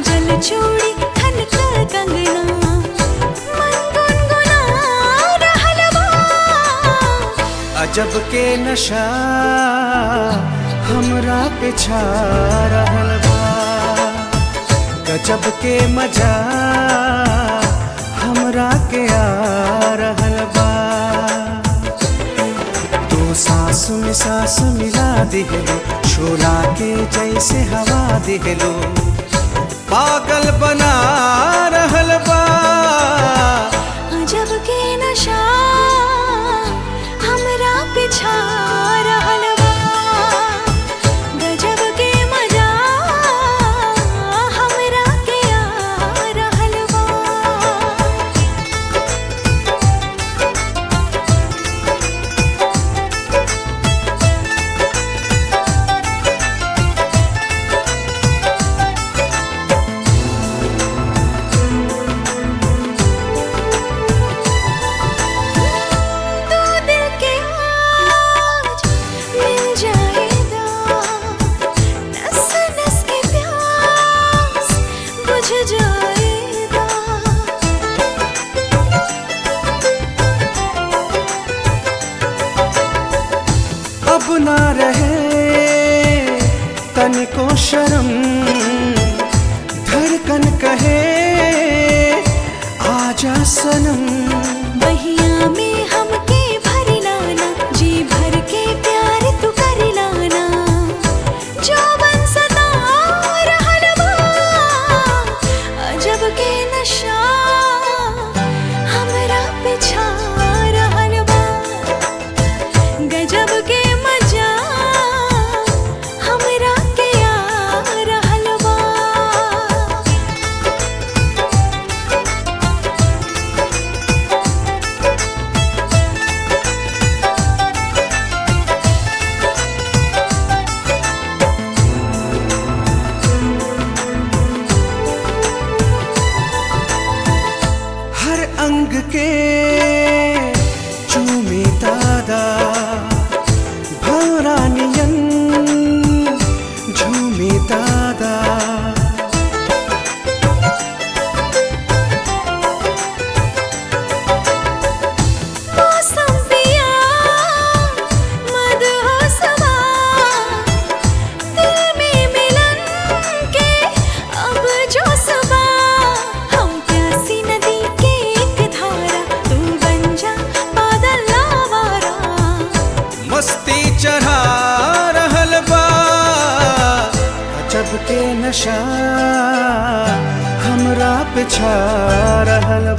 बाजल चूड़ी खनक कंगना मन गुनगुना रहल बा अजब के नशा हमरा पे छा रहल बा गजब के मजा हमरा के आ रहल बा तू सांस में सांस मिला दिहलो शोला के जैसे हवा दिहलो पागल बना रहल बा अजब के नशा हमरा पिछा रहल बा गजब के मजा हमरा के आ रहल बा तू दिल के आज मिल जाएगा नस नस के प्यास बुझ जाएगा अब ना रहे तन को शर्म धड़कन कहे आजा सनम बहिया में हमके भर लाना जी भर के प्यार तू कर लाना जो बन सदा रहल बा अजब के नशा हमरा पिछा रहल बा गजब के मजा हमरा के आ रहल बा हर अंग के चूमे दादा भौरानियन झूमे दादा मौसम पिया मधुसवा दिल में मिलन के अब जो सबा हम प्यासी नदी के एक धारा तू बन जा बादल लावारा मस्ती चढ़ा रहल बा अजब के नशा हमरा पे छा रहल